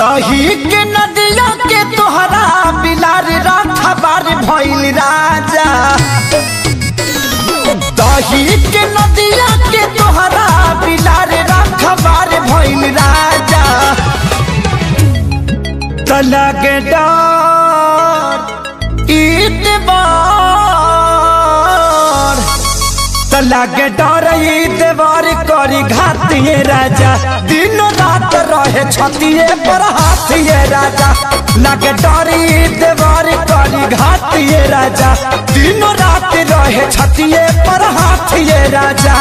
दही के नदिया के तोहरा बिलार राठबार भइल राजा दही के नदिया के तोहरा बिलार राठबार भइल राजा तलगे डर ईतबार तलगे डर ईतबार करी घातिए राजा दिन रात रहे छतिए पर हाथिए राजा लगे डर ईतबार करी घातिए राजा दिन रात रहे छतिए पर हाथिए राजा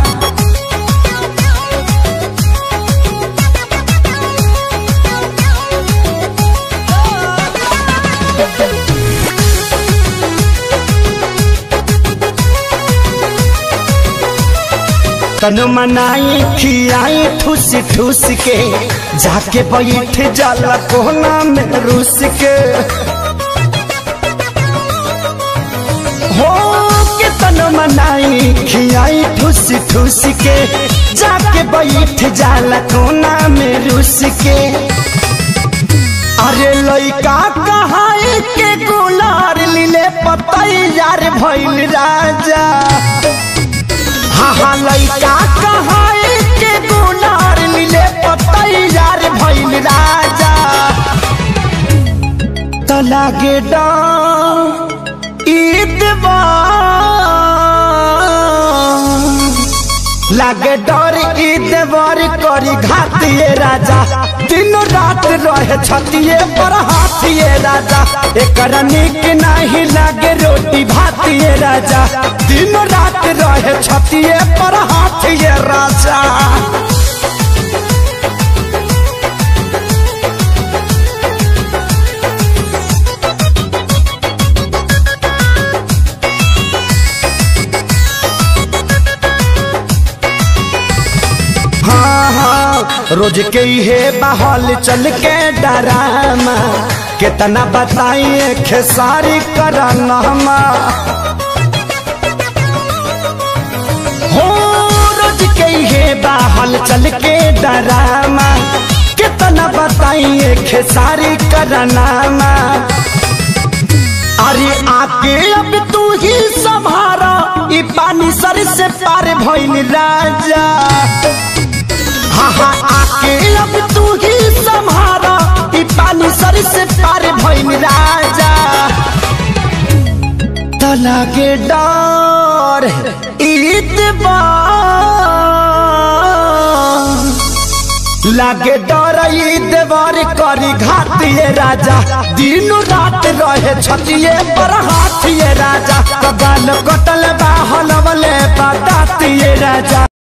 तन मनाई खियाई ठूस ठूस के जाके बैठ जाला कोना में रूस के हो के तन मनाई खियाई ठूस ठूस के जाके बैठ जाला कोना में रूस के अरे लइका कहाई के गुलार लीले पतई यार भइल राजा हाँ हाँ लइका कहाई के गुनार मिले पतैयार भइल राजा त लागे लागे डर ईदवर करी घातिए राजा दिन रात रहे छतिए पर हाथिए राजा एकरा निक नहीं लागे रोटी भातिए राजा दिन रात रहे छतिए पर हाथिए राजा हाँ हाँ रोज के हे बहल चल के डरामा कितना बताइए खेसारी कराना हो रोज के हे बहल चल के डरामा कितना बताइए खेसारी कराना अरे आके अब तू ही संभारा ई पानी सर से पार भइल राजा हाँ हाँ आके अब तू ही संभारा ई पानी सर से पार भइल राजा तला के डर लागे डर देवर करी घातिए राजा दिन रात रहे छतिए पर हाथिए राजा कबाल कटल बाहल वाले बतातिए राजा